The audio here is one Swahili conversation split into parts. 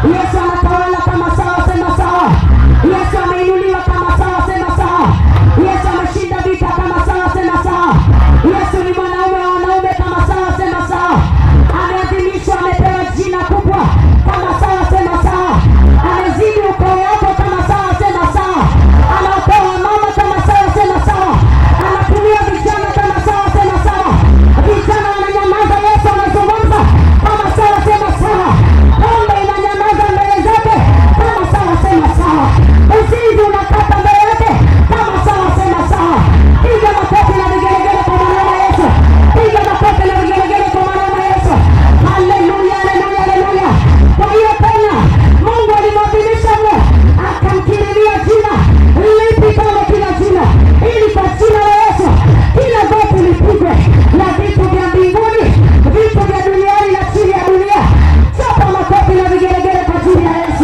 Yesu anatawala kama sawa, sema sawa. Yesu ameinuliwa kama sawa, sema sawa. Yesu ameshinda vita kama sawa, sema sawa. Yesu ni mwanaume wa wanaume kama sawa, sema sawa. Ameadhimishwa, amepewa jina kubwa kama sawa, sema sawa. Amezidi ukoo wako kama sawa, sema sawa. Anaokoa mama kama sawa, sema sawa. Anatumia vijana kama sawa, sema sawa. Vijana wananyamaza, Yesu anazungumza kama sawa, sema sawa. Pombe inanyamaza mbele zake kama sawa, sema sawa. Uzinzi unakata mbele yake kama sawa, sema sawa. Piga makofi na vigelegele kwa mwanaume Yesu. Piga makofi na vigelegele kwa mwanaume Yesu. Haleluya, haleluya, haleluya. Kwa hiyo tena Mungu alimwadhimisha mno, akamkiriria jina lipi kama kila jina, ili kwa jina la Yesu kila goti lipigwe, na vitu vya mbinguni, vitu vya duniani na chini ya dunia. Chapa makofi na vigelegele kwa jina la Yesu.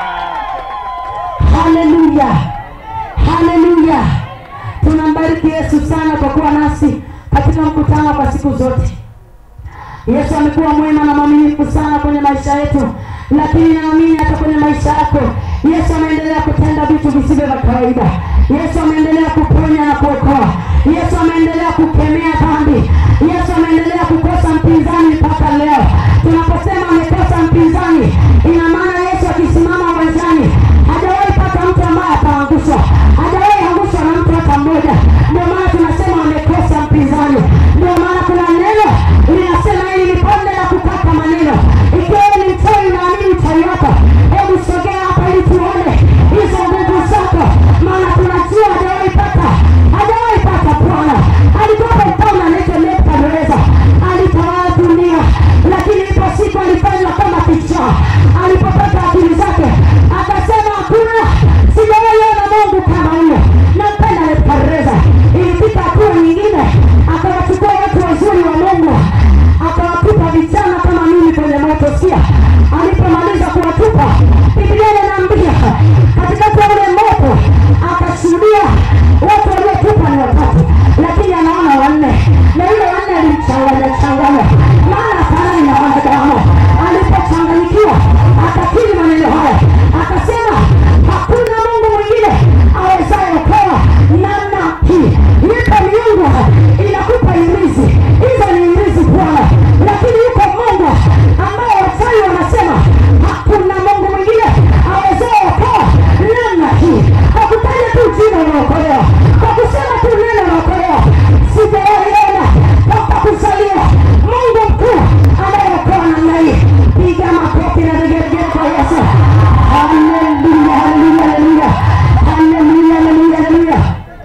Haleluya, haleluya. Tunambariki Yesu sana kwa kuwa nasi katika mkutano kwa siku zote. Yesu amekuwa mwema na mwaminifu sana kwenye maisha yetu, lakini naamini hata kwenye maisha yako Yesu ameendelea kutenda vitu visivyo vya kawaida. Yesu ameendelea kuponya na kuokoa. Yesu ameendelea kukemea dhambi. Yesu ameendelea kukosa mpinzani mpaka leo. Tunaposema amekosa mpinzani, ina maana Yesu akisimama uwanjani hajawahi pata mtu ambaye ataangushwa, hajawahi angushwa na mtu hata mmoja. Ndio maana tunasema amekosa mpinzani. Ndio maana kuna neno linasema hili ni bonde la kukata maneno. Ikiwa wewe ni mchawi unaamini uchawi wako, hebu sogea hapa ili tuone hizo nguvu zako, maana tunajua hajawahi pata, hajawahi pata Bwana. Alikuwa mfalme anaitwa Nebukadneza, alitawala dunia, lakini ipo siku alifanywa kama kichaa. Alipopata akili zake akasema, hakuna, sijawahi ona Mungu kama huyo. Nampenda Nebukadneza. Ilifika hatua nyingine, akawachukua watu wazuri wa Mungu akawatupa vijana kama mimi kwenye moto. Sikia, alipomaliza kuwatupa, Biblia inaniambia katikati ya ule moto akashuhudia watu waliotupa ni watatu, lakini anaona wanne, na yule wanne alimchanganya changanya, maana afanani na wanadamu. Alipochanganyikiwa akakiri maneno haya, akasema hakuna Mungu mwingine awezaye okoa namna hii. Ipo miungu inakupa irizi, hizo ni irizi Bwana, lakini yuko Mungu ambaye wachawi wanasema hakuna Mungu mwingine awezaye okoa namna hii. Kwa kutaja tu jina unaokolewa, kwa kusema tu neno unaokolewa. Sijawahi ona toka kuzaliwa Mungu mkuu anayeokoa namna hii. Piga makofi na vigelegele kwa Yesu. Haleluya, haleluya, haleluya, haleluya, haleluya, haleluya.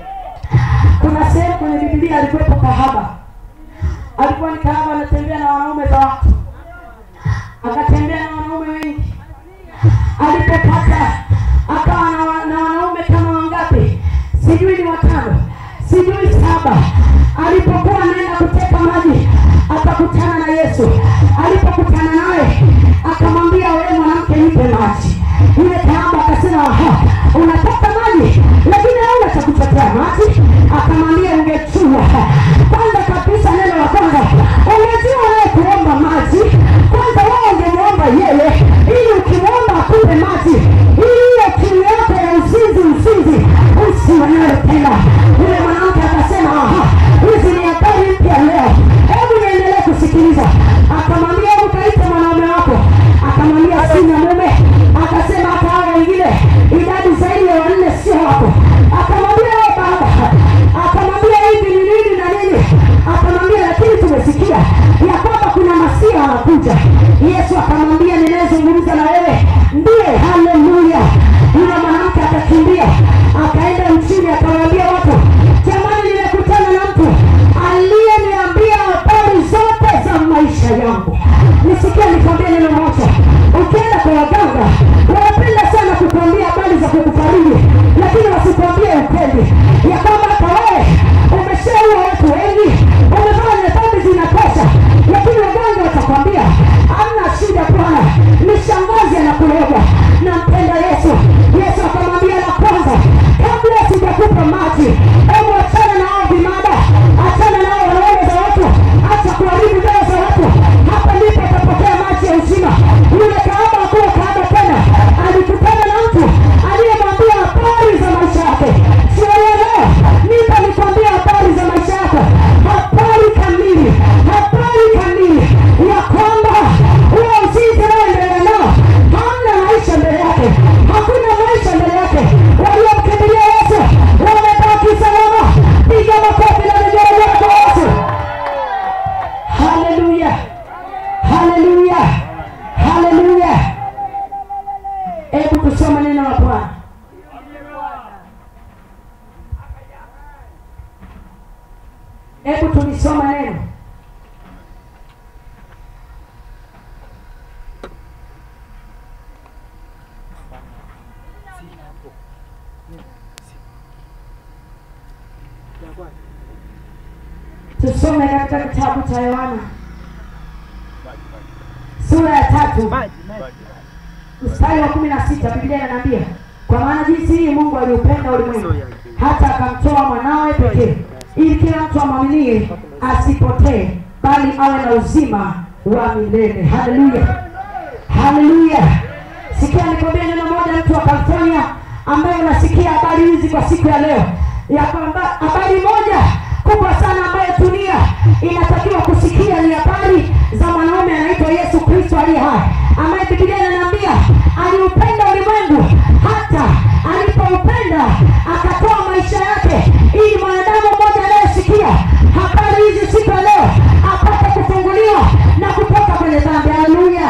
Kuna sehemu kwenye Biblia alikuwepo kahaba, alikuwa ni kahaba, anatembea na wanaume za watu, akatembea na wanaume wengi. Alipopata akawa na, wa- na wanaume kama wangapi, sijui ni watano, sijui saba. Alipokuwa anaenda kuteka maji, akakutana na Yesu. Alipokutana naye, akamwambia wewe mwanamke, nipe maji. Yule kahaba akasema, aha, unataka maji lakini hauna cha kuchotea maji? Akamwambia, ungejua kwanza kabisa, neno la kwanza, ungejua wewe kuomba maji kwanza, wewe ungemwomba yeye, ili ukimwomba akupe maji, ili hiyo kiu yako ya uzinzi uzinzi usiwe nayo tena. Yule mwanamke akasema, aha, hizi ni habari mpya leo, hebu niendelee kusikiliza. Akamwambia, hebu kaite mwanaume wako. Akamwambia, sina mume. Akasema, hata hao wengine idadi zaidi ya wanne sio wako. Akamwambia, wewe baba. Akamwambia, hivi ni nini na nini? Akamwambia, lakini tumesikia ya kwamba kuna masia anakuja. Yesu akamwambia, ninayezungumza na wewe ndiye. Haleluya! Yule mwanamke akakimbia akaenda mchini, akawaambia watu, jamani, nimekutana na mtu aliyeniambia habari zote za maisha yangu. Nisikia nikwambie neno moja, ukienda kwa waganga wanapenda sana kukuambia habari za kukufariji, lakini wasikwambie ukweli ya kwamba hata wewe umeshaua watu wengi, umefanya dhambi zinatosha, lakini waganga watakwambia hamna shida, bwana ni shangazi anakuloga. Nampenda Yesu. Yesu akamwambia la kwanza, kabla sijakupa maji, hebu achana na hao vimada, achana na hao wanaume za watu, acha kuharibu ndoa za watu. Hapa ndipo utapokea maji ya uzima. tusome katika kitabu cha yohana sura ya tatu mstari wa kumi na sita biblia inaniambia kwa maana jinsi hii mungu aliupenda ulimwengu hata akamtoa mwanawe pekee ili kila mtu amwaminie asipotee bali awe na uzima wa milele haleluya haleluya sikia nikwambia neno moja mtu wa california ambaye unasikia habari hizi kwa siku ya leo ya kwamba habari moja kubwa sana ambayo dunia inatakiwa kusikia ni habari za mwanaume anaitwa yesu kristo aliye hai ambaye bibilia inaniambia aliupenda ulimwengu hata alipoupenda akatoa maisha yake ili mwanadamu mmoja anayesikia habari hizi siku ya leo apate kufunguliwa na kutoka kwenye dhambi haleluya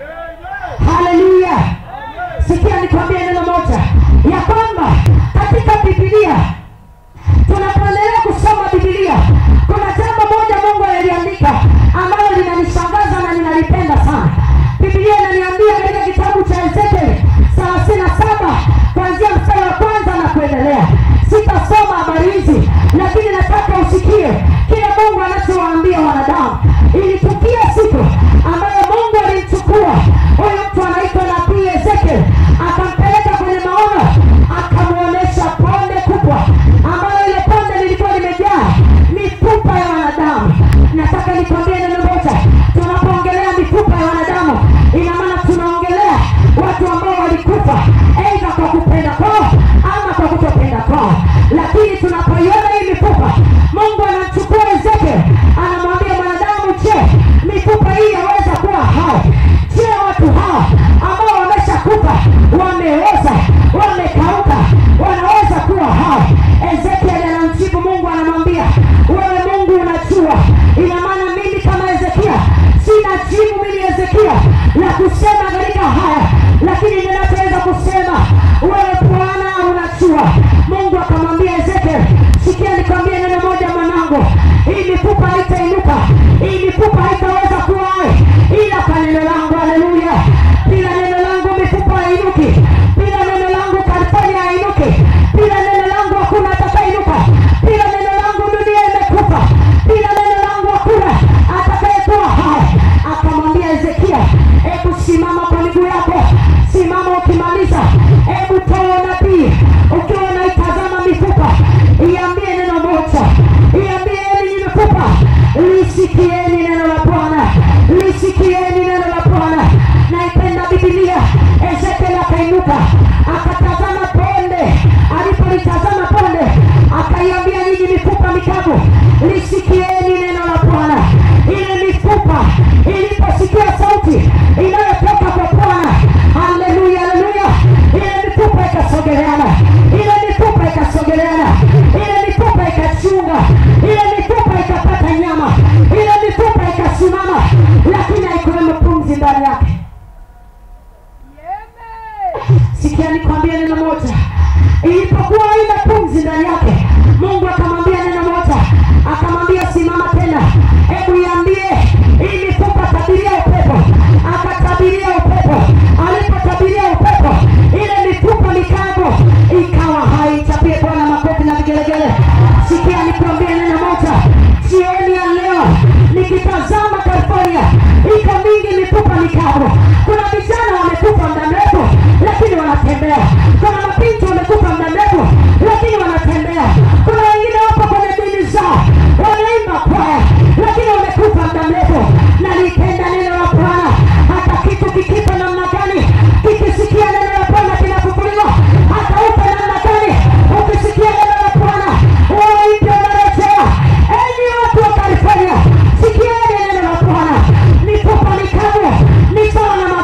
haleluya sikia nikwambie neno moja ya kwamba katika bibilia tunapoendelea kusoma bibilia kuna jambo moja mungu aliliandika ambalo linanishangaza na ninalipenda sana bibilia inaniambia katika kitabu cha ezekieli thelathini na saba kuanzia mstari wa kwanza na kuendelea sitasoma habari hizi lakini nataka usikie kile mungu anachowaambia wanadamu ilitukia siku ambayo mungu alimchukua huyu mtu anaitwa nabii ezekiel akampeleka kwenye maono akamwonyesha ponde kubwa ambayo ile ponde lilikuwa limejaa mifupa ya wanadamu nataka nikwambie neno moja tunapoongelea mifupa ya wanadamu ina maana tunaongelea watu ambao walikufa eidha kwa kupenda kwao ama kwa kutopenda kwao lakini tunapoiona hii mifupa mungu anamchukua ezekiel anamwambia mwanadamu je mifupa hii yaweza kuwa hai je watu hawa ambao wameshakufa wameoza wamekauka wanaweza kuwa hai ezekiel anamjibu mungu anamwambia wewe mungu unajua ina maana mimi kama ezekia sina jibu mimi ezekia la kusema katika haya lakini ninachoweza kusema wewe bwana unajua mungu akamwambia ezekiel sikia nikwambie neno moja mwanangu hii mifupa haitainuka hii mifupa haitaweza kuwa hai ila kwa neno langu haleluya bila neno langu mifupa hainuki bila neno langu california hainuki bila neno langu hakuna atakainuka bila neno langu dunia imekufa bila neno langu hakuna atakayekuwa hai akamwambia ezekia hebu simama kwa miguu yako simama ukimaliza hebu toa nabii ukiwa unaitazama mifupa iambie neno moja iambie enyi mifupa lisikieni neno la bwana lisikieni neno la bwana naipenda bibilia ezekiel akainuka akatazama ponde alipolitazama ponde akaiambia nyinyi mifupa mikavu lisikieni neno la bwana ile mifupa iliposikia sauti inayotoka kwa bwana haleluya haleluya ile mifupa ikasogeleana ile mifupa ikasogeleana ile mifupa ikachunga ile mifupa ikapata nyama ile mifupa ikasimama lakini haikuwemo pumzi ndani yake sikia nikwambie neno moja ilipokuwa haina pumzi ndani yake mungu akamwambia neno moja akamwambia simama tena hebu iambie hii mifupa tabiria upepo akatabiria upepo alipotabiria upepo ile mifupa mikavu ikawa hai chapie bwana makofi na vigelegele sikia nikwambie neno moja jioni ya leo nikitazama california iko mingi mifupa mikavu kuna vijana wamekufa muda mrefu lakini wanatembea kuna mabinti wamekufa muda mrefu lakini wanatembea kuna wengine wapo kwenye dini zao wanaimba kwaya lakini wamekufa muda mrefu nalipenda neno la bwana hata kitu kikipa namna gani kikisikia neno la bwana kinafufuliwa hata upe namna gani ukisikia neno la bwana waipya unarejea enyi watu wa california sikieni neno la bwana mifupa mikavu ni sawa na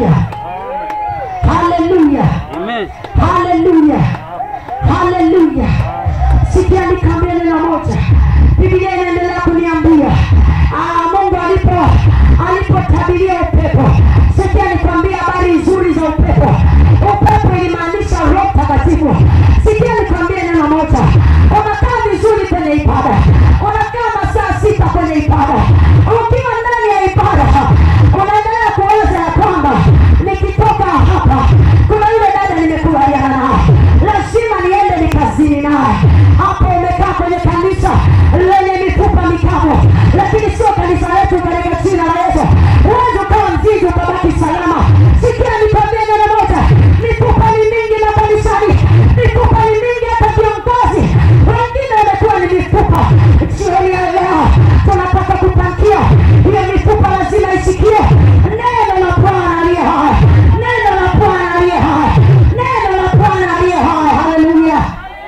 haleluya haleluya Amen. haleluya haleluya sikia nikaambia neno moja biblia inaendelea kuniambia ah, mungu alipo alipotabiria upepo sikia nikwambia habari nzuri za upepo upepo ilimaanisha roho mtakatifu sikia nikwambia neno moja unakaa vizuri kwenye ibada unakaa masaa sita kwenye ibada ukiwa ndani ya ibada unaendelea kuwaza ya kwamba nikitoka hapa kuna yule dada nimekubaliana naye lazima niende nikazini naye hapo umekaa kwenye kanisa lenye mifupa mikavu lakini sio kanisa letu katika jina la yesu uwezi ukawa mzizi ukabaki salama sikia nikwambie neno moja mifupa ni mingi makanisani mifupa ni mingi hata viongozi wengine wamekuwa ni mifupa jioni ya leo tunataka kupangia hiyo mifupa lazima isikie neno la bwana aliye hai neno la bwana aliye hai neno la bwana aliye hai haleluya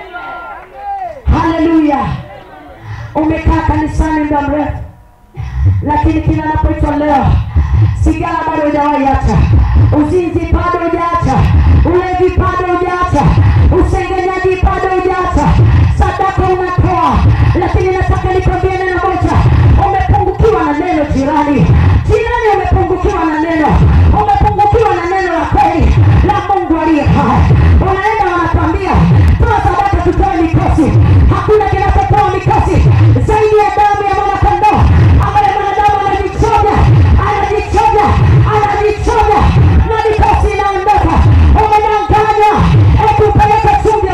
haleluya umekaa kanisani muda mrefu lakini kila napoitwa leo sigara bado hujawahi acha uzinzi bado hujaacha ulevi bado hujaacha usengenyaji bado hujaacha sadaka unatoa lakini nataka nikwambie neno moja umepungukiwa na neno jirani jirani umepungukiwa na neno umepungukiwa na neno la kweli la mungu aliye hai unaenda wanakwambia toa sadaka tutoe mikosi hakuna kinachotoa mikosi zaidi ya damu ya mwanakondoo ambaye mwanadamu anajichoja anajichoja anajichoja na mikosi inaondoka umedanganywa ekupeleka chumvi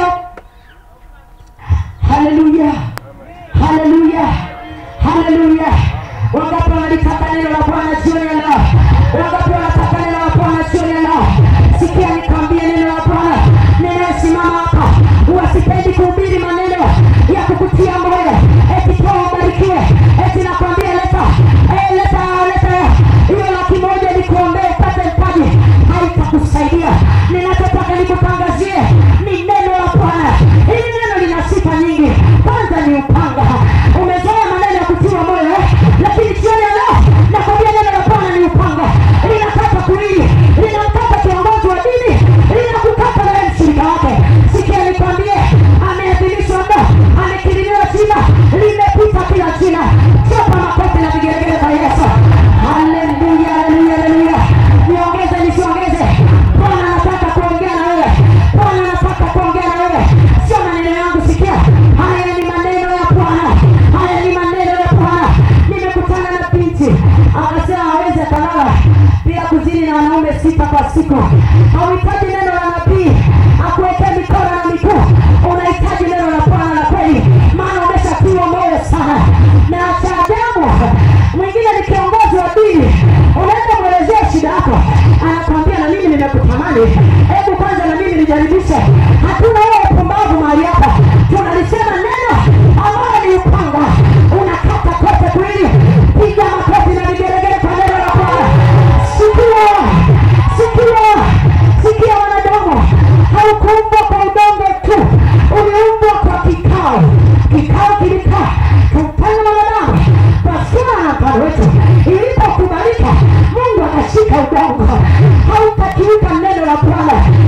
haleluya haleluya haleluya wangapi wanalitaka neno la bwana jioni ya leo wangapi wanataka neno la bwana jioni ya leo sikia nikwambie neno la bwana ninayosimama hapa wasipendi kuhubiri maneno ya kukutia moyo eti toa ubarikiwe eti nakwambia leta eh, leta leta hiyo laki moja nikuombee upate mpaji haitakusaidia ninachotaka nikutangazie ni neno la bwana hili neno lina sifa nyingi kwanza ni upanga umezoea maneno ya kutiwa moyo eh? lakini jioni ya leo nakwambia neno la bwana ni upanga linakata kuili linamkata kiongozi wa dini linakukata naye mshirika wake sikia nikwambie ameadhimishwa mno amekirimiwa jina limepita kila jina chapa makofi na vigelegele kwa yesu haleluya haleluya haleluya niongeze nisiongeze bwana anataka kuongea na wewe bwana anataka kuongea na wewe sio maneno yangu sikia haya ni maneno ya bwana haya ni maneno ya bwana nimekutana na binti akasema hawezi akalala bila kuzini na wanaume sita kwa siku hauhitaji neno la nabii akuwekee mikono na miguu unahitaji neno la bwana la kweli maana umeshatiwa moyo sana na cha ajabu mwingine ni kiongozi wa dini unaenda mwelezea shida yako anakwambia na mimi nimekutamani hebu kwanza na mimi nijaribishe hatuna huo upumbavu mahali hapa tunalisema neno ambayo ni upanga unakata kote kwili piga makofi na vigelegele kwa neno la bwana sikia sikia sikia wanadamu haukuumbwa kwa udongo tu uliumbwa kwa kikao kikao kilikaa kumfanya mwanadamu kwa sura na mfano wetu ilipokubalika mungu akashika udongo hautakiuka neno la bwana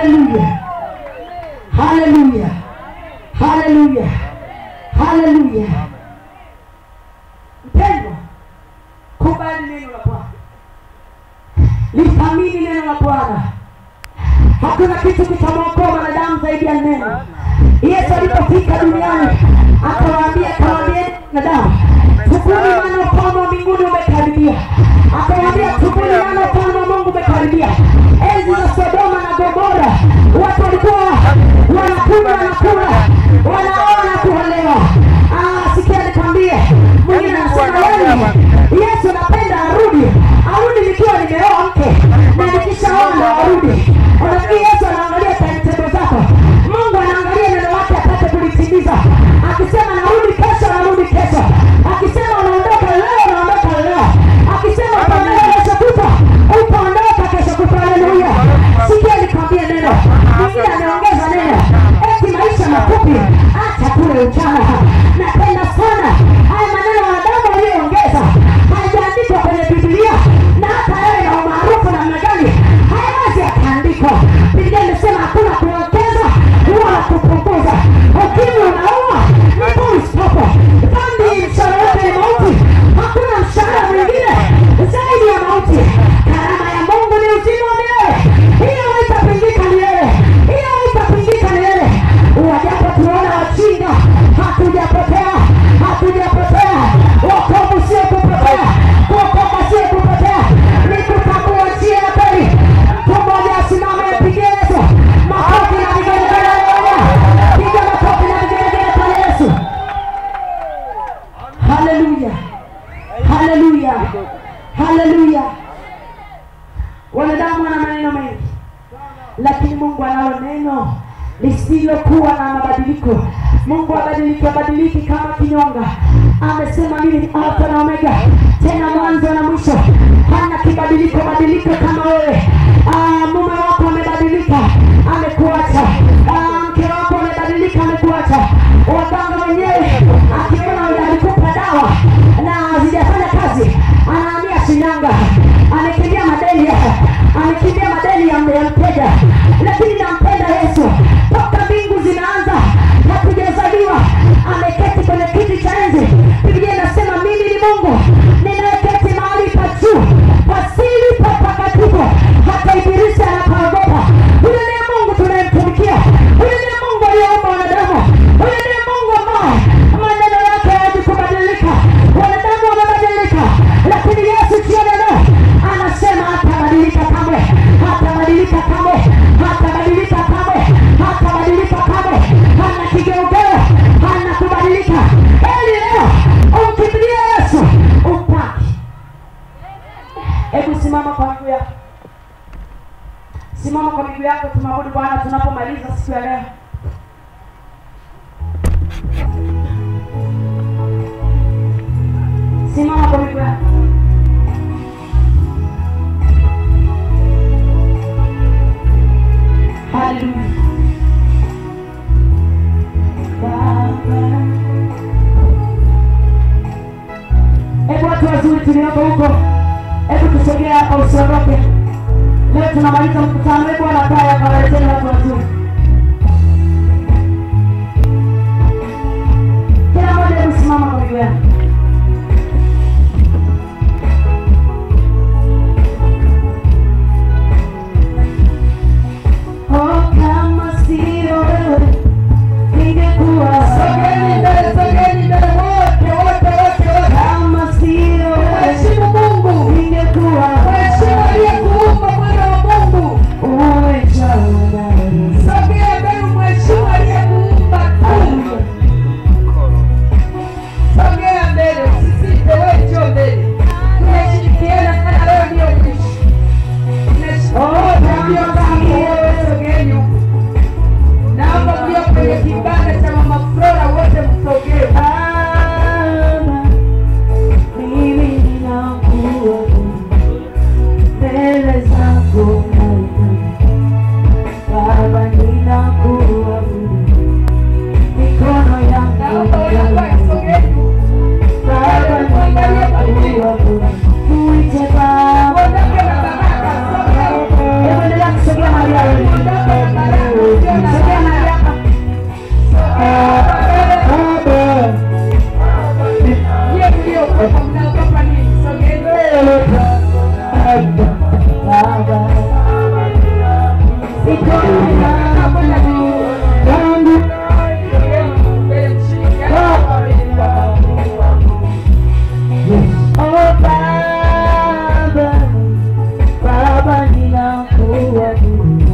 haleluya haleluya haleluya haleluya mpendwa kubali neno la bwana lithamini neno la bwana hakuna kitu kitamwokoa mwanadamu zaidi ya neno yesu alipofika duniani akawaambia akawaambia wanadamu tubuni maana ufalme wa mbinguni umekaribia akawaambia tubuni maana ufalme wa mungu umekaribia enzi za sodoma na gomora watu walikuwa wanakunywa wanakula wanaoa na kuolewa Ah, sikia nikwambie mwingine anasema wewe yesu napenda arudi arudi nikiwa nimeoa mke na nikishaoa ndo arudi unafikiri yesu anaangalia timetable zako mungu anaangalia neno lake apate kulitimiza akisema narudi kesho narudi kesho akisema unaondoka leo unaondoka leo akisema utaondoka kesho kutwa utaondoka kesho kutwa haleluya sikia nikwambie neno mwingine ameongeza neno eti maisha mafupi acha kule ujana napenda sana haya maneno wanadamu walioongeza hayajaandikwa kwenye biblia na hata yawe na umaarufu namna gani hayawezi yakaandikwa biblia imesema hakuna kuongeza wala kupunguza ukimwi unaua ni polistopo dhambi mshahara wake ni mauti hakuna mshahara mwingine zaidi ya mauti karama ya mungu ni uzima wa milele hiyo haitapingika milele hiyo haitapingika milele wajapo tuona wachinga hatujapotea hatujapotea wokovu sio kupotea kuokoka sio kupotea ni kutambua njia ya kweli mtu mmoja asimame apige yesu makofi na vigelegele haleluya piga makofi na vigelegele kwa yesu haleluya haleluya haleluya wanadamu wana maneno mengi lakini mungu analo neno lisilokuwa na mabadiliko mungu abadiliki abadiliki kama kinyonga amesema mimi ni alfa na omega tena mwanzo na mwisho hana kibadiliko badiliko kama wewe Ah, mume wako amebadilika amekuacha Ah, mke wako amebadilika amekuacha waganga wenyewe akiona alikupa dawa na zijafanya kazi anaambia shinyanga amekimbia madeni amekimbia madeni ya ya mteja lakini nampenda yesu toka mbingu zinaanza hatujazaliwa ameketi kwenye kiti cha enzi biblia inasema mimi ni mungu ninayeketi mahali pa juu pasili pa patakatifu hata ibilisi anapaogopa huyo ndiye mungu tunayemtumikia huyo ndiye mungu aliyeumba wanadamu huyo ndiye mungu ambaye maneno yake hayaji kubadilika wanadamu wamebadilika lakini yesu jioni leo anasema hatabadilika kamwe hatabadilika kamwe hatabadilika kamwe hatabadilika kamwe hana kigeugeu hana kubadilika eli leo umkimbilie yesu upaki hebu simama kwa miguu yako simama kwa miguu yako tumwabudu bwana tunapomaliza siku ya leo simama kwa miguu yako haleluya Baba. hebu watu wazuri tulioko huko hebu tusogea hapa usiondoke leo tunamaliza mkutano hebu wanakaa yakawaleteni watu wazuri kila mmoja hebu simama kwa miguu yake Oh, kama sio wewe ningekuwa Sogeni mbele, sogeni mbele wote, wote, wote, wote. kama sio wewe Mheshimu Mungu. ningekuwa Mheshimu aliyekuumba mwana wa Mungu. umejawa nawe. Sogea mbele, mheshimu aliyekuumba tu. Sogea Oh Baba, Baba ninakuabudu.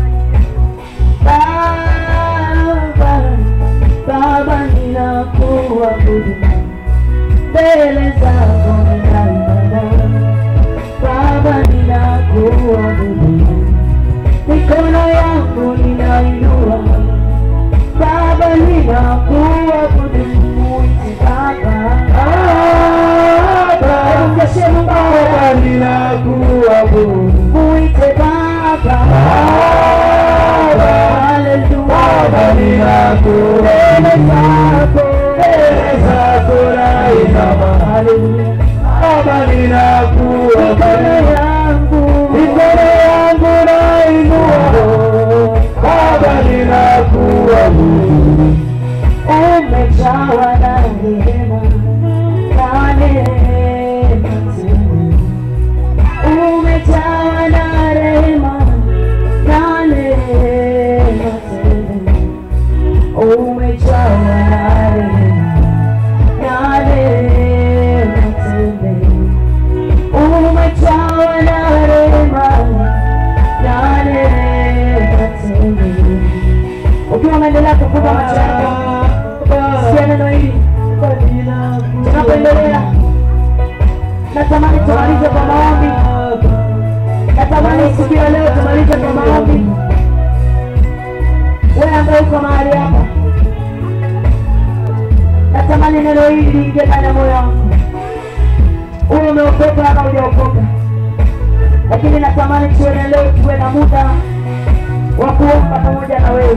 Baba, Baba ninakuabudu. Mbele zako ninainama. Baba ninakuabudu. Mikono yangu ninainua. Baba ninakuabudu. Muite Baba. Hebu mkeshe Mungu. Baba ninakuabudu. Muite Baba. Haleluya. Baba ninakuabudu. Mbele zako. Mbele zako nainama. Haleluya. Baba Mikono ninakuabudu. yangu. Mikono yangu nainua. Baba ninakuabudu. umejawa na rehema na neema tele. Umejawa na rehema na neema tele. Umejawa na rehema na neema tele. Umejawa na rehema na neema tele. Ukiwa unaendelea kufunga macho yako sikia neno hili tunapoendelea natamani tumalize kwa maombi natamani siku ya leo tumalize kwa maombi wewe ambaye uko mahali hapa natamani neno hili liingie ndani ya moyo wangu uwe umeokoka ama hujaokoka lakini natamani tuwe na leo tuwe na muda wa kuomba pamoja na wewe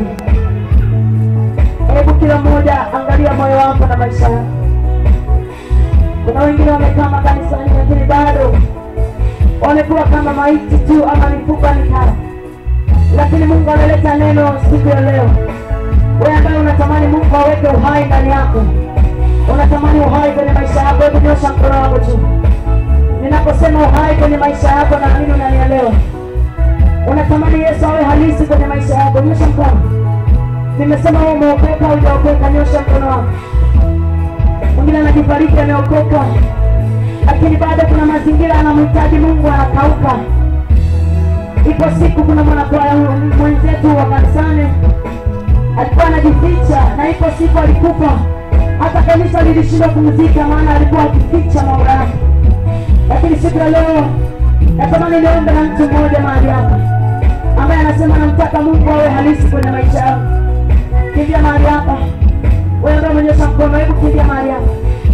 hebu kila mmoja angalia moyo wako na maisha yako kuna wengine wamekaa makanisani lakini bado wamekuwa kama maiti tu ama mifupa mikara lakini mungu ameleta neno siku ya leo wewe ambaye unatamani mungu aweke uhai ndani yako unatamani uhai kwenye maisha yako hebu nyosha mkono wako tu ninaposema uhai kwenye maisha yako naamini unanielewa unatamani yesu awe halisi kwenye maisha yako nyosha mkono nimesema wewe umeokoka au hujaokoka nyosha mkono wako mwingine anajifariki ameokoka lakini bado kuna mazingira anamhitaji mungu anakauka ipo siku kuna mwanakwaya mwenzetu wa kanisani alikuwa anajificha na ipo siku alikufa hata kanisa lilishindwa kumzika maana alikuwa akificha mambo yake lakini siku ya leo natamani niombe na mtu mmoja mahali hapa ambaye anasema namtaka mungu awe halisi kwenye maisha yao kimbia mahali hapa wewe ambaye umenyosha mkono hebu kimbia mahali hapa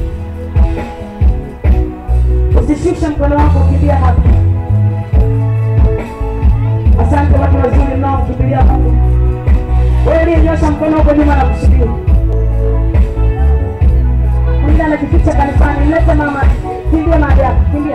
usishushe mkono wako kimbia hapa asante watu wazuri mnaokimbilia mungu wewe uliyenyosha mkono wako nyuma na kusubiri mwingine anajificha kanisani mlete mama kimbia mahali hapa kimbia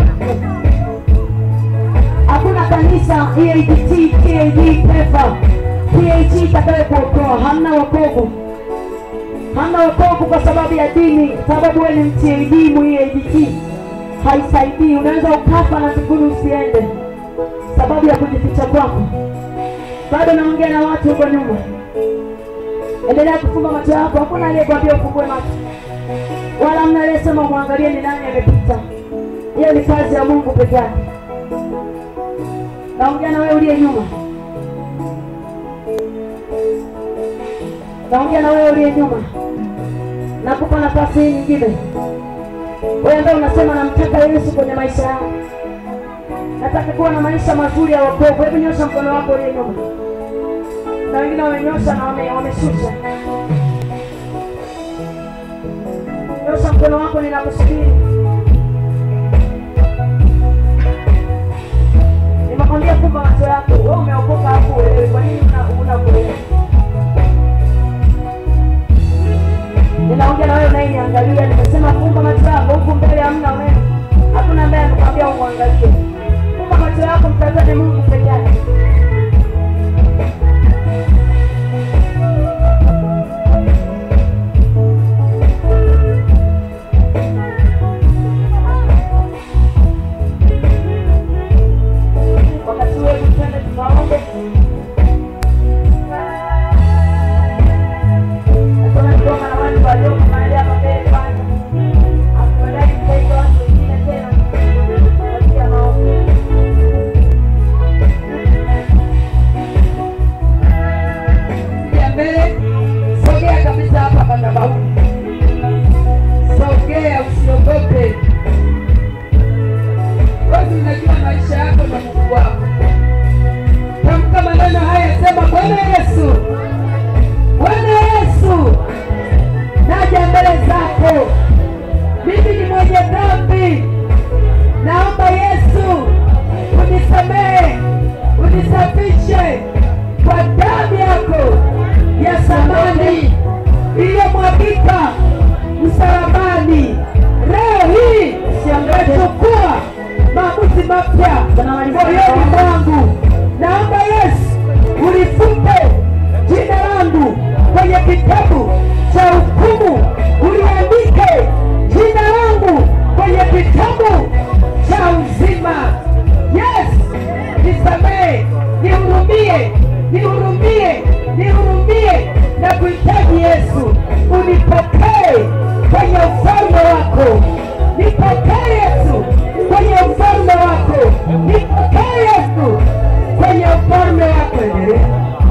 hakuna kanisa EAGT, KAG, PEPA, PAG itakayo kuokoa. Hamna wokovu, hamna wokovu kwa sababu ya dini, sababu wewe ni mTAG mu EAGT haisaidii. Unaweza ukafa na mbinguni usiende, sababu ya kujificha kwako. Bado naongea na watu huko nyuma, endelea kufumba macho yako. Hakuna aliyekwambia ufungue macho, wala hamna aliyesema mwangalie ni nani amepita. Hiyo ni kazi ya Mungu peke yake. Naongea na wewe uliye nyuma, naongea na wewe uliye nyuma. Nakupa nafasi hii nyingine, wewe ambaye unasema namtaka Yesu kwenye maisha yangu, nataka kuwa na maisha mazuri ya wokovu. Hebu nyosha mkono wako uliye nyuma, na wengine wamenyosha na wame- wameshusha. Nyosha mkono wako, ninakusubiri. Nimekwambia fumba macho yako. Wewe umeokoka hapo uelewe. Kwa nini una una kuelewa? Ninaongea na wewe unayeniangalia, nimesema fumba macho yako. Huku mbele hamna wewe. Hakuna ambaye amekwambia umwangalie. Fumba macho yako, mtazame Mungu peke yake. Wakati wewe twende tukaombe. nihurumie, nihurumie na kuhitaji Yesu, unipokee kwenye ufalme wako, nipokee Yesu kwenye ufalme wako, nipokee Yesu kwenye ufalme wako. Endelea.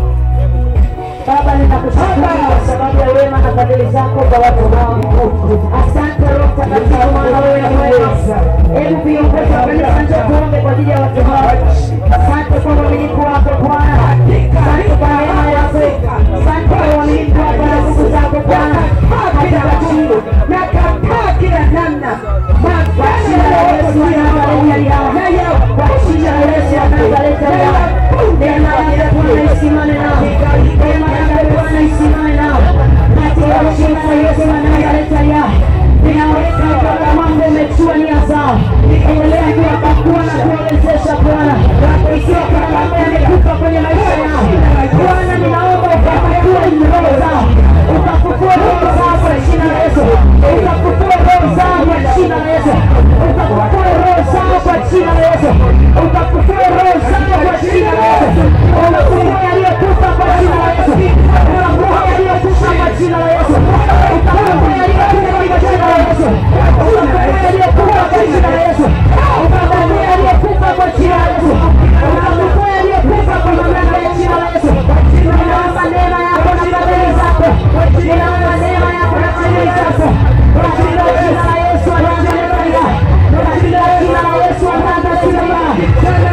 Baba, ninakushukuru kwa sababu ya wema na fadhili zako kwa watu wako. Asante Roho Mtakatifu, maana wewe ni mwema. Hebu viongozi wa kanisa, njoo tuombe kwa ajili ya watu hao. Asante kwa uaminifu wako Bwana, asante kwa neema yako, asante kwa uaminifu wako na nguvu zako Bwana. Hatakatifu Nakataa kila namna kwa jina la Yesu wa Nazareti aliye hai. Kwa jina la Yesu wa Nazareti aliye hai. Neema yako Bwana isimame nao. Neema yako Bwana isimame nao. Katika jina la Yesu wa Nazareti aliye hai. Ninaweka Bwana mambo umechua nia zao. Endelea kuwapakua na kuwawezesha Bwana. Ikiwa kuna mambo yamekufa kwenye maisha yao. Bwana ninaomba ukapakue roho zao. Ukafufue roho zao kwa jina la Yesu. Ukafufue roho zao kwa jina la Yesu. Ukafufue roho zao kwa jina la Yesu. Ukafufue roho zao kwa jina la Yesu. Ukafufue yaliyokufa kwa jina la Yesu. Ukafufue yaliyokufa kwa jina la Yesu. Ukafufue yaliyokufa kwa jina la Yesu. Ukafufue yaliyokufa kwa jina la Yesu. Ukafufue yaliyokufa kwa jina la Yesu. Ukafufue yaliyokufa kwa mamlaka ya jina la Yesu. Ninaomba neema yako na fadhili zako. Ninaomba neema yako na fadhili zako. Kwa jina la Yesu wa Nazareti. Kwa jina la Yesu wa Nazareti.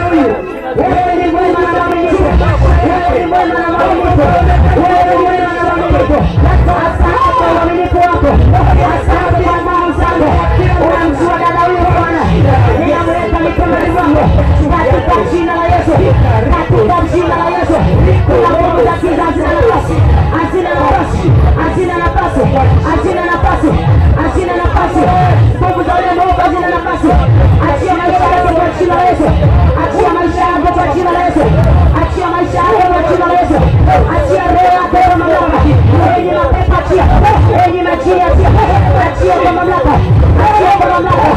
Wewe ni mwema na mwaminifu. Wewe ni mwema na mwaminifu. Wewe ni mwema na mwaminifu. Asante kwa uaminifu wako. Asante kwa nguvu zako. Unamjua dada huyu Bwana. Ninamweka mikononi mwako. Katika jina la Yesu. Katika jina la Yesu. Kuna nguvu za giza hazina nafasi. Hazina nafasi. Hazina nafasi. Hazina nafasi. Hazina nafasi. Nguvu za ule mwovu hazina nafasi. Achia maisha yako kwa jina la Yesu. Achia maisha yako kwa jina la Yesu. Achia maisha yako kwa jina la Yesu. Achia roho yako kwa mamlaka. Enyi mapepo achia. Enyi majini achia. Achia kwa mamlaka. Achia kwa mamlaka.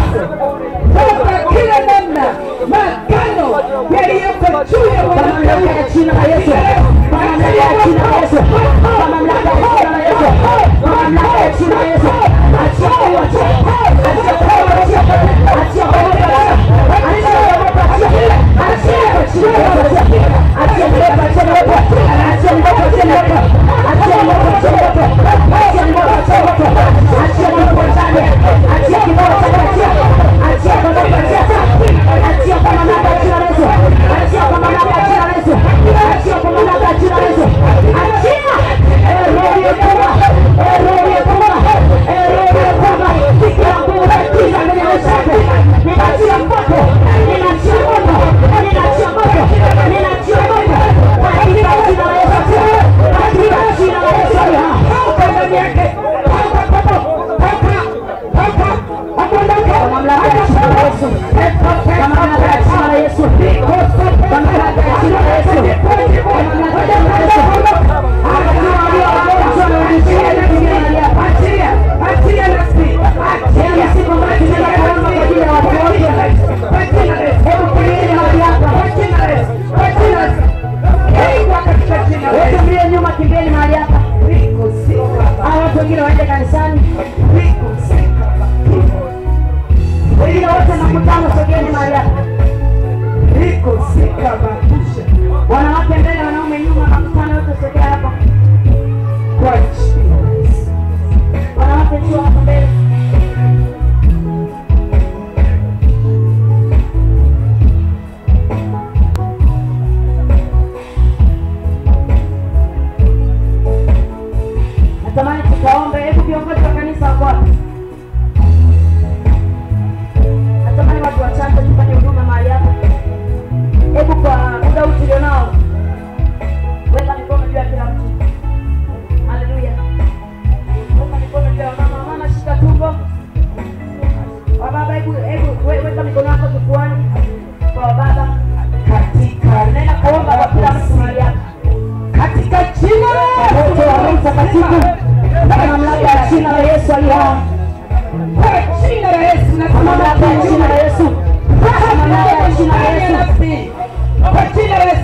Toka kila namna magano yaliyoko juu ya Kwa mamlaka mwanadamu ya jina la Yesu. Kwa mamlaka ya jina la Yesu. Kwa mamlaka ya jina la Yesu. Kwa mamlaka ya jina la Yesu. Achia kwa wote. Achia kwa wote. Achia kwa wote. Achia kwa wote. Achia kwa jina la Yesu. Achia mdogo achia mdogo. Achia mdogo achia mdogo. Achia mdogo achia mdogo. Achia mdogo achia mdogo. Achia mdogo ndani. Achia kibao cha achia. Achia kwa mdogo achia. Achia kwa mamlaka ya jina la Yesu. Achia kwa mamlaka ya jina la Yesu. Achia kwa mamlaka ya jina la Yesu. Achia. Eh, roho ya Bwana. Eh, roho ya Bwana. Eh, roho ya Bwana. Kila nguvu za giza kwenye maisha yako. Ninaachia moto. Ninaachia moto. Ninaachia moto. Ninaachia moto. Katika jina la Yesu. Katika jina la Yesu. toka ndani yake toka toka toka toka akondoke Kwa mamlaka ya jina la Yesu. Kwa mamlaka ya jina la Yesu. Kwa mamlaka ya jina la Yesu. Kwa mamlaka ya jina la Yesu. Hakuna walio wagonjwa na wenye kimbilio hapa. Achilia, achilia nafsi, Yaani siku ambayo tunaenda kuomba kwa ajili ya watu wote. achilia nafsi, Hebu kimbieni mahali hapa. achilia nafsi, achilia nafsi. Kingwa katika jina la Wote Yesu. mlio nyuma kimbieni mahali hapa. Riko sika, Hao watu wengine waende kanisani. riko sika, Wengine wote makutano sogeni mahali hapa. riko sika makusha. Wanawake mbele, wanaume nyuma, makutano yote sogea hapa. Kwa jina la Yesu. Wanawake njoo hapa mbele. Natamani tukaombe. Hebu viongozi wa kanisa wako wapi? Natamani watu wachache tufanye huduma mahali hapa. Hebu kwa muda huu tulionao, weka mikono juu ya kila mtu. Haleluya. Weka mikono juu ya mama. Mama shika tumbo. Wababa, hebu hebu we- weka mikono yako kifuani kwa wababa. Katika Naenda kuomba kwa kila mtu mahali hapa. katika jina la Wote wa Roho Mtakatifu kwa mamlaka ya jina la Yesu aliye hai. Kwa jina la Yesu na Kwa mamlaka ya jina la Yesu. Kwa mamlaka ya jina la Yesu. Kwa jina la Yesu.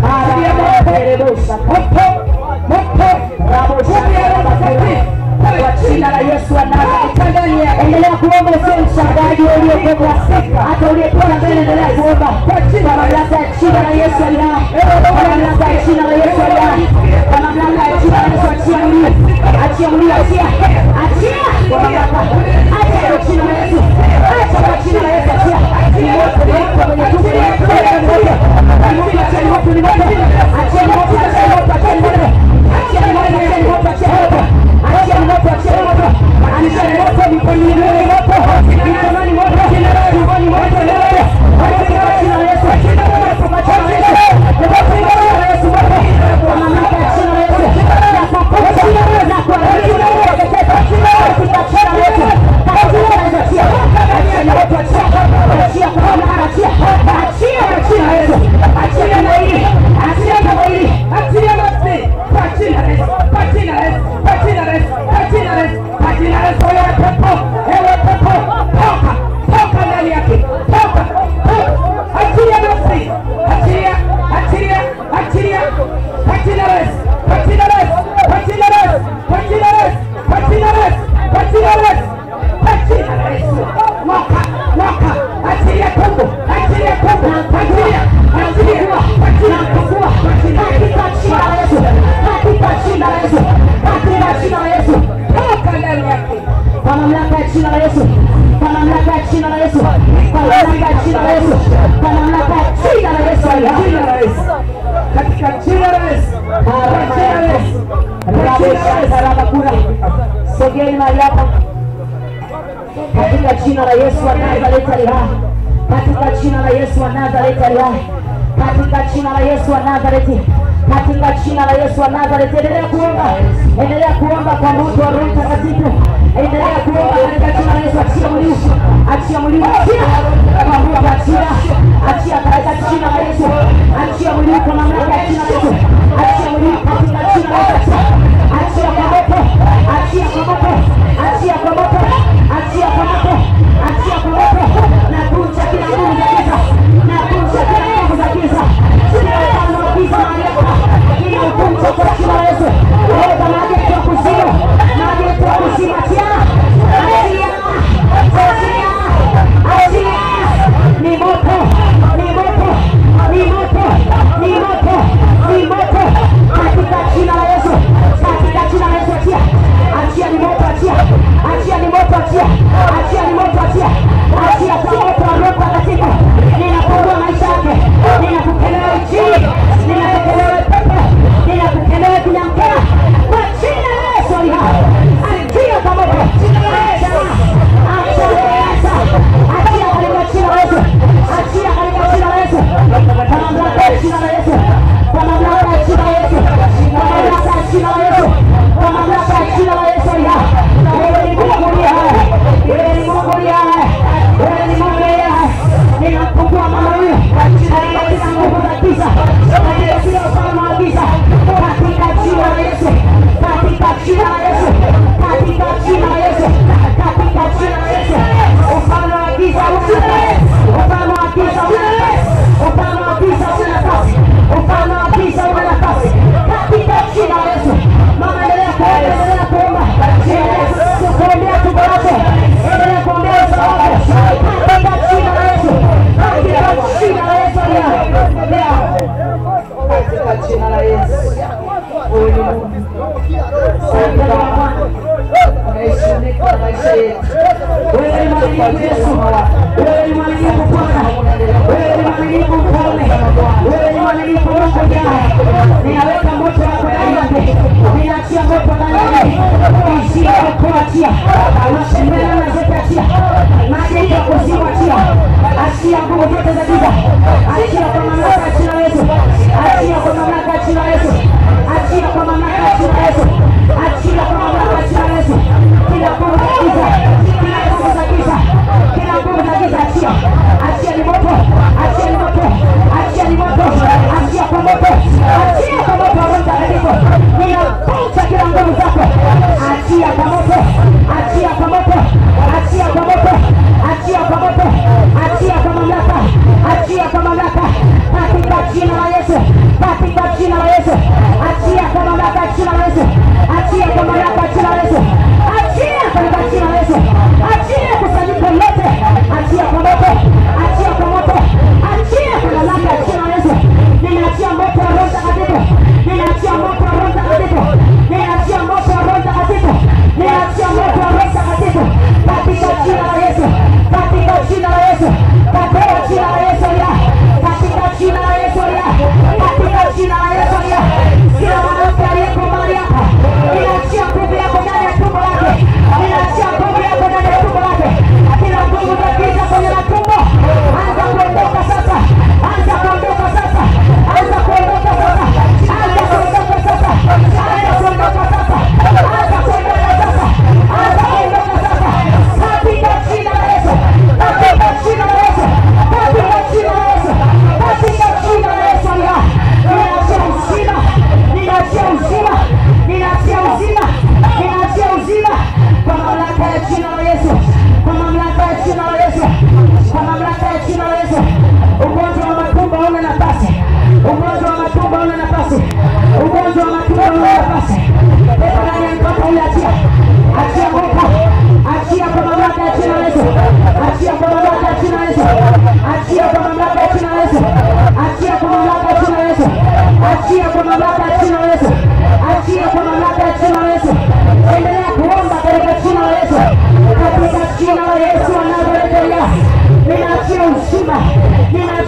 achilia moto moto moto nguvu ya Roho Mtakatifu kwa jina la Yesu wa Nazareti. toka ndani yake Endelea kuomba, usiwe mshangaji uliokuwa hata uliyekuwa mbele, endelea kuomba kwa mamlaka ya jina la Yesu aliye hai, kwa mamlaka ya jina la Yesu aliye hai, kwa mamlaka ya jina la Yesu. Achia mlio, achia mlio, achia, achia kwa mamlaka, achia kwa jina la Yesu, acha kwa jina la Yesu, achia ni moto, ni moto kwenye tumbo, ni moto, ni moto, ni moto, achia ni moto, ni moto, achia ni moto, achia ni moto, achia ni moto, achia ni moto, achia ni moto, achia ni moto, achia ni moto, achia ni moto, achia ni moto, mikononi ni moto, mikononi moto, tumboni moto, ni moto, katika jina la Yesu, kwa jina la Yesu, kwa jina la Yesu, moto, kwa mamlaka ya jina la Yesu, na kwa kufa, na kwa jina la Yesu, katika jina la Yesu, katika jina la Yesu, achia, achia ni moto, achia, achia kwa mamlaka, achia, achia kwa jina la Yesu, achia na hili, achia na hili, achilia nafsi kwa jina la Yesu kwa jina la Yesu kwa jina la Yesu kwa jina la Yesu kwa jina la Yesu ewe pepo ewe pepo toka toka ndani yake toka toka achilia nafsi achilia achilia achilia kwa jina la Yesu kwa jina la Yesu kwa jina la Yesu kwa jina la Yesu kwa jina la Yesu kwa jina la Yesu kwa jina la Yesu moka moka achilia tumbo achilia tumbo achilia achilia kwa jina la Yesu kwa jina la Yesu katika jina la Yesu, katika jina la Yesu, katika jina la Yesu, toka ndani yake kwa mamlaka ya jina la Yesu, kwa mamlaka ya jina la Yesu, kwa mamlaka ya jina la Yesu, kwa mamlaka ya jina la Yesu aliye hai. jina la Yesu katika jina la Yesu kwa jina la Yesu Rabakura, sogeni mahali hapa katika jina la Yesu wa Nazareti aliye hai, katika jina la Yesu wa Nazareti aliye hai, katika jina la Yesu wa Nazareti, katika jina la Yesu wa Nazareti. Endelea kuomba, endelea kuomba kwa moto wa Roho Mtakatifu, endelea kuomba katika jina la Yesu. Achia mlio, achia mlio, achia kwa Mungu, achia, achia katika jina la Yesu, achia mlio kwa mamlaka ya jina la Yesu, achia mlio katika jina la Yesu, achia kwa moto, achia kwa moto, achia kwa moto, achia kwa moto, achia kwa moto, na kunja kila nguvu za giza, na kunja kila nguvu za giza, kila ufalme wa giza mahali hapa, kila ukunja kwa jina la Yesu, Baba maji ya kuzimu, maji ya kuzimu, achia, achia, achia, achia, ni moto, ni moto, ni moto, ni moto, ni moto, katika jina la Yesu, katika jina la Yesu, achia, achia ni moto, achia, achia ni moto, achia, achia ni moto, achia, achia kwa moto wa Roho Mtakatifu, ninapungua maisha yake, ninakukelewa injili, ninakukelewa pepo, ninakukelewa kinyamkela, kwa jina la Yesu aliye hai, achia kwa moto, acha, acha, acha, achia katika jina la Yesu, achia katika jina la Yesu, kwa mamlaka ya jina la Yesu, kwa mamlaka ya jina la Yesu, kwa mamlaka ya jina la Yesu, kwa mamlaka ya jina la Yesu aliye hai. Wewe ni Mungu aliye hai, wewe ni Mungu aliye hai, wewe ni Mungu aliye hai. Ninampungua mama huyu katika kila nguvu za giza, katika kila ufalme wa giza, katika jina la Yesu, katika jina la Yesu, katika jina la Yesu, katika jina la Yesu, ufalme wa giza una ufalme wa giza una nafasi, ufalme wa giza una nafasi, ufalme wa giza una nafasi, katika jina la Yesu. Mama, endelea kuomba, endelea kuomba, endelea kuombea tumbo lako, endelea kuombea uso wako, katika jina la Yesu, katika jina la Yesu aliye hai. katika jina la Yesu wewe ni Mungu Asante Baba. unaheshimika na maisha yetu Wewe ni mwaminifu Yesu, wewe ni mwaminifu Bwana, wewe ni mwaminifu Mfalme, wewe ni mwaminifu Mungu jana. Ninaweka moto wako ndani yake, ninaachia moto ndani yake, ishia kuachia, ushindana na zote achia, maji ya kuzimu achia, achia nguvu zote za giza, achia kwa mamlaka ya jina la Yesu, achia kwa mamlaka ya jina la Yesu, achia kwa mamlaka ya jina la Yesu, achia kwa mamlaka ya jina la Yesu, kila nguvu za giza, kila nguvu za giza, kila nguvu za giza, achia, achia ni moto, achia ni moto, achia ni moto, achia kwa moto, achia kwa moto wa Roho Mtakatifu, ninapunja kila nguvu zako, achia kwa moto, achia kwa moto, achia kwa moto, achia kwa moto, achia kwa mamlaka, achia kwa mamlaka, katika jina la Yesu, katika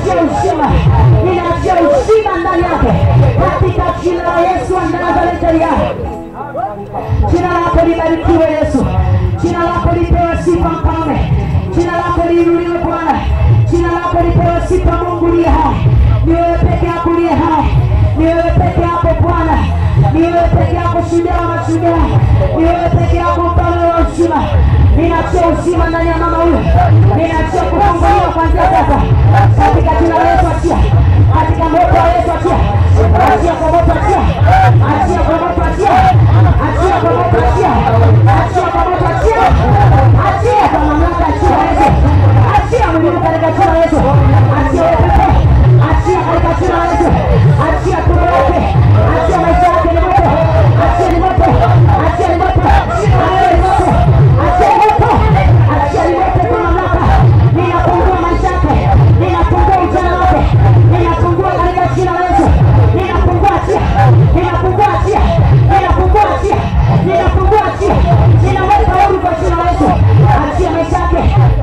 ninaachia uzima, ninaachia uzima ndani yake katika jina la Yesu wa Nazareti aliye hai. Jina lako libarikiwe Yesu, jina lako lipewe sifa Mfalme, jina lako liinuliwe Bwana, jina lako lipewe sifa Mungu liye hai. Ni wewe peke yako liye hai, ni wewe peke yako Bwana, ni wewe peke yako shujaa wa mashujaa, ni wewe peke yako mfalme wa uzima. Ninaachia uzima ndani ya mama huyu, ninaachia kufunguliwa kuanzia sasa katika jina la Yesu. Achia katika moto wa Yesu, achia achia kwa moto, achia achia kwa moto, achia achia kwa moto, achia achia kwa moto, achia achia kwa mamlaka ya jina la Yesu, achia mwilini katika jina la Yesu, achia wewe pepo, achia katika jina la Yesu, achia tumbo lake, achia maisha yake ni moto, achia ni moto, achia ni moto, achia ni moto, achia ni moto, achia ni moto kwa mamlaka, ninafungua maisha yake, ninafungua ujana wake, ninafungua katika jina la Yesu, ninafungua achia, ninafungua achia, ninafungua achia, ninafungua achia, ninaweka huru kwa jina la Yesu, achia maisha yake.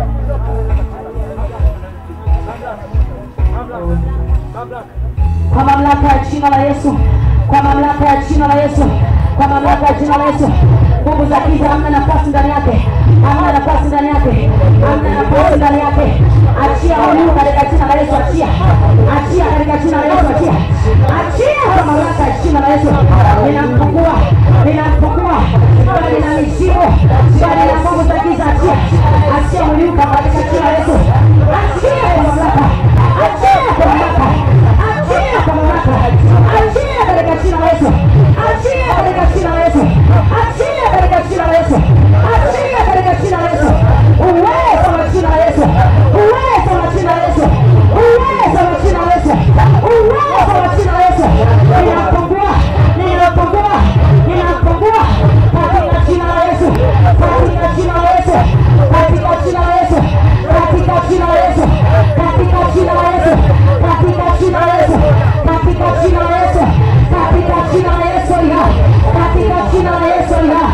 kwa mamlaka ya jina la Yesu, kwa mamlaka ya jina la Yesu, kwa mamlaka ya jina la Yesu. Nguvu za giza hamna nafasi ndani yake, hamna nafasi ndani yake, hamna nafasi ndani yake. Achia huyu katika jina la Yesu, achia, achia katika jina la Yesu, achia, achia kwa mamlaka ya jina la Yesu. Ninamfungua, ninamfungua bali na mishipo, bali na nguvu za giza, achia, achia huyu katika jina la Yesu, achia kwa mamlaka, achia kwa mamlaka achia kwa mamlaka, achia katika jina la Yesu, achia katika jina la Yesu, achia katika jina la Yesu, achia katika jina la Yesu, uwezo wa jina la Yesu, uwezo wa jina la Yesu, uwezo wa jina la Yesu, uwezo wa jina la Yesu, ninapungua, ninapungua, ninapungua katika jina la Yesu, katika jina la Yesu, katika jina la Yesu, katika jina la Yesu, katika jina la Yesu, katika jina la Yesu, katika jina la Yesu, katika jina la Yesu ya, katika jina la Yesu ya.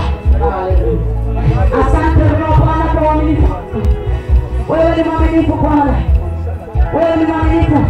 Asante Roho Bwana kwa uaminifu. Wewe ni mwaminifu Bwana, wewe ni mwaminifu.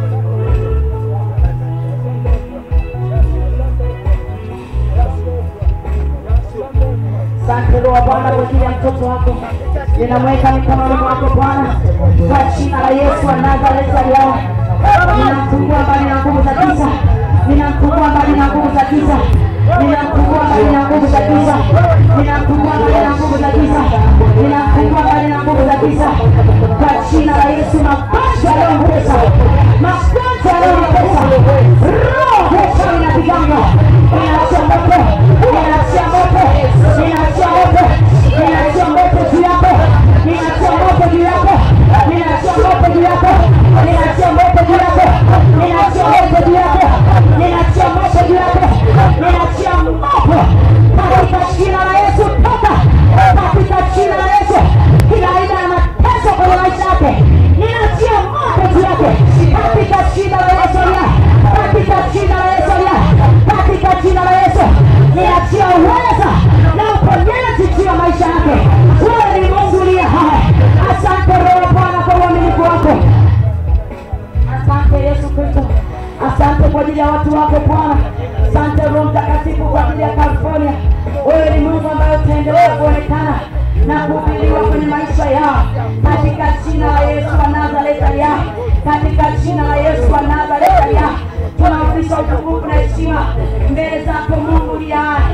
Asante Roho Bwana kwa ajili ya mtoto wako, ninamweka mikononi mwako Bwana, kwa jina la Yesu wa Nazareti aliao, ninamfungua mbali na nguvu za giza, ninamfungua mbali na nguvu za giza, ninamfungua mbali na nguvu za giza, ninamfungua mbali na nguvu za giza, ninamfungua mbali na nguvu za giza, kwa jina la Yesu. Magonjwa yaliyomtesa, magonjwa yaliyomtesa, roho ya uchawi inapigana, inaachia moto, inaachia moto, inaachia moto, inaachia moto juu yako, inaachia moto juu yako, inaachia moto juu yako, inaachia moto juu yako, inaachia moto juu yako, inaachia moto juu yako, inaachia moto katika jina la Yesu, toka katika jina la Yesu, kila aina ya mateso kwenye maisha yake, ninaachia moto juu yake katika jina la Yesu ya katika jina la Yesu ya katika jina la Yesu, ninaachia uweza na uponyaji juu ya maisha yake. Wewe ni Mungu uliye hai. Asante Roho Bwana kwa uaminifu wako. Asante Yesu Kristo, asante kwa ajili ya watu wako Bwana. Asante Roho Mtakatifu kwa ajili ya California. Wewe ni Mungu ambaye utaendelea kuonekana na kuhubiriwa kwenye maisha yao katika jina la Yesu wa Nazareti ya katika jina la Yesu wa Nazareti ya tunarudisha utukufu na heshima mbele zako Mungu uliye hai.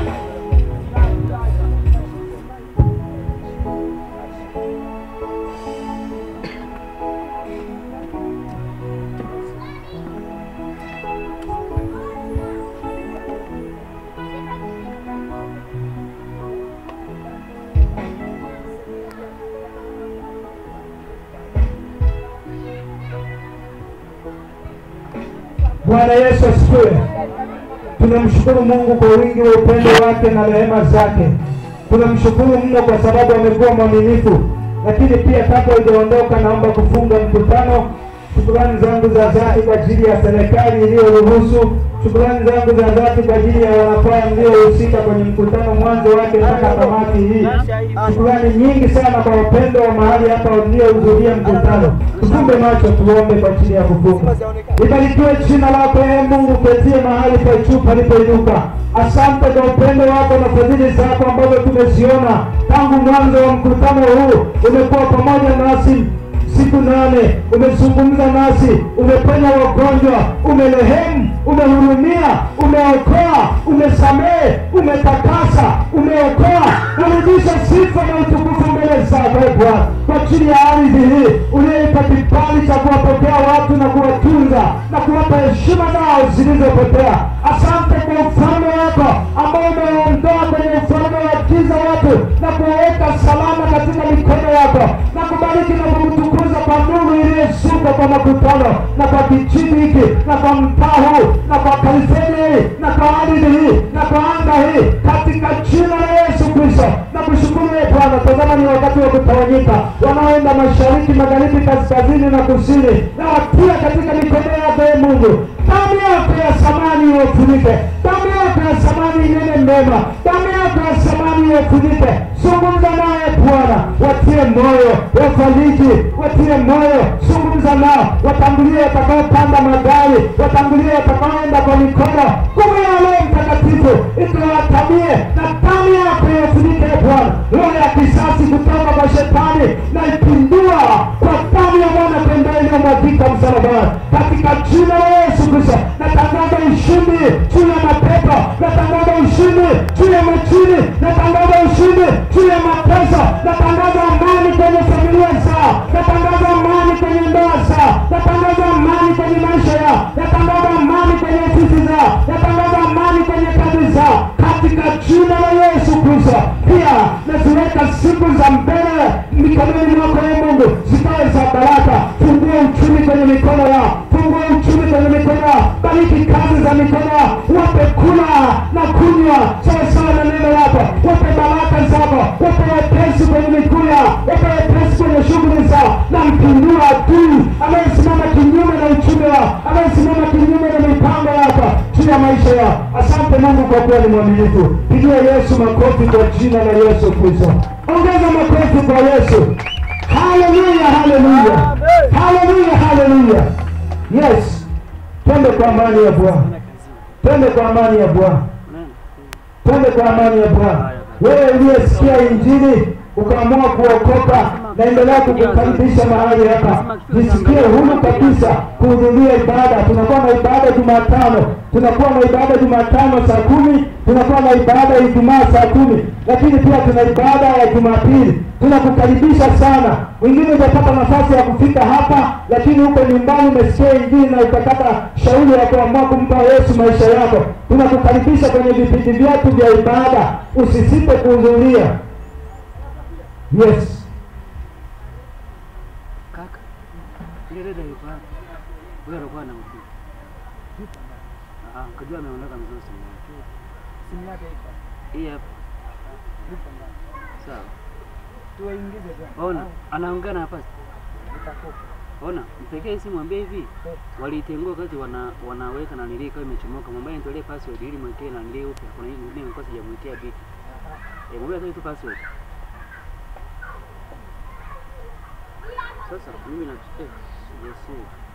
Bwana Yesu asifiwe. Tunamshukuru Mungu kwa wingi wa upendo wake na rehema zake. Tunamshukuru mno kwa sababu amekuwa mwaminifu. Lakini pia kabla hujaondoka, naomba kufunga mkutano Shukrani zangu za dhati kwa ajili ya serikali iliyoruhusu. Shukrani zangu za dhati kwa ajili ya wanakwaya mliohusika kwenye mkutano mwanzo wake mpaka tamati hii. Shukrani nyingi sana kwa wapendo wa mahali hapa waliohudhuria mkutano. Tufumbe macho tuombe kwa ajili ya kufunga. Libarikiwe jina lako ee Mungu, ketie mahali pa juu palipoinuka. Asante kwa upendo wako na fadhili zako ambazo tumeziona tangu mwanzo wa mkutano huu. Umekuwa pamoja nasi siku nane, umezungumza nasi, umeponya wagonjwa, umerehemu, umehurumia, umeokoa, umesamehe, umetakasa, umeokoa. Narudisha sifa na utukufu mbele zako ee Bwana, kwa ajili ya ardhi hii uliyeipa kibali cha kuwapokea watu na kuwatunza na kuwapa heshima zao zilizopotea. Asante kwa ufalme wako ambao umeondoa kwenye ufalme wa giza watu na kuwaweka salama katika mikono yako na kubariki na kukutukuza kwa nuru iliyosuka kwa makutano na kwa kijiji hiki na kwa mtaa huu na kwa kanisani hii na kwa ardhi hii na kwa anga hii katika jina la Yesu Kristo na kushukuru ee Bwana. Tazama ni wakati wa kutawanyika, wanaoenda mashariki, magharibi, kaskazini na kusini, na watia katika mikono yako ee Mungu. Damu yako ya samani iwafunike, damu yako ya samani inene mema, damu yako ya samani iwafunike. Zungumza naye Bwana, watie moyo, wafariji, watie moyo, zungumza nao, watangulie watakaopanda magari, watangulie watakaoenda kwa mikono, nguvu ya Roho Mtakatifu ikawatamie na damu yako iwafunike ee Bwana. Roho ya kisasi kutoka kwa shetani na ipindua kwa damu ya mwana pembeni iliyomwagika msalabani katika jina la Yesu Kristo. Natangaza ushindi juu ya mapepo, natangaza ushindi juu ya majini, natangaza ushindi juu ya mateso, natangaza amani kwenye familia zao, natangaza amani kwenye ndoa zao, natangaza amani kwenye maisha yao, natangaza amani kwenye ofisi zao, natangaza amani kwenye kazi zao katika jina la Yesu Kristo. Pia naziweka siku za mbele mikononi mwako ee Mungu, zikawe za baraka. Fungua uchumi kwenye mikono yao, fungua uchumi kwenye mikono yao, bariki kazi za mikono yao, wape kula na kunywa sawasawa na neno lako, wape baraka zako, wape wepesi kwenye miguu yao, wape wepesi kwenye shughuli zao, na mpindua adui anayesimama kinyume na uchumi wao, anayesimama kinyume na mipango yako juu ya maisha yao. Asante Mungu kwa kuwa ni mwaminifu. Pigia Yesu makofi kwa jina la Yesu Kristo. Ongeza makofi kwa Yesu. Haleluya, haleluya, haleluya, haleluya. Yes, twende kwa amani ya Bwana, twende kwa amani ya Bwana, twende kwa amani ya Bwana. Wewe uliyesikia Injili ukaamua kuokoka, naendelea kukukaribisha mahali hapa. Jisikie huru kabisa kuhudhuria ibada. Tunakuwa na ibada Jumatano, tunakuwa na ibada Jumatano saa kumi, tunakuwa na ibada Ijumaa saa kumi, lakini pia tuna ibada ya Jumapili. Tunakukaribisha sana. Wengine utapata nafasi ya kufika hapa, lakini huko nyumbani umesikia Injili na ukapata shauri ya kuamua kumpa Yesu maisha yako. Tunakukaribisha kwenye vipindi vyetu vya ibada, usisite kuhudhuria. Yes. Kaka, ile dada yuko wapi? Huyo alikuwa anampiga. Ah, kajua ameondoka mzee simu yake. Simu yake iko. Hii hapa. Iko ndani. Sawa. Tuwaingize bwana. Ona, anaongea na hapa. Nitakupa. Ona, mpigie simu mwambie hivi. Eh. Waliitengua wakati wana wanaweka na nilii kama imechomoka. Mwambie nitolee password ili mwekee na nilii upya. Kuna hii nyingine nilikuwa sijamwekea biki. Eh, mwambie atoe tu password. Sasa mimi na eh, sijasikia.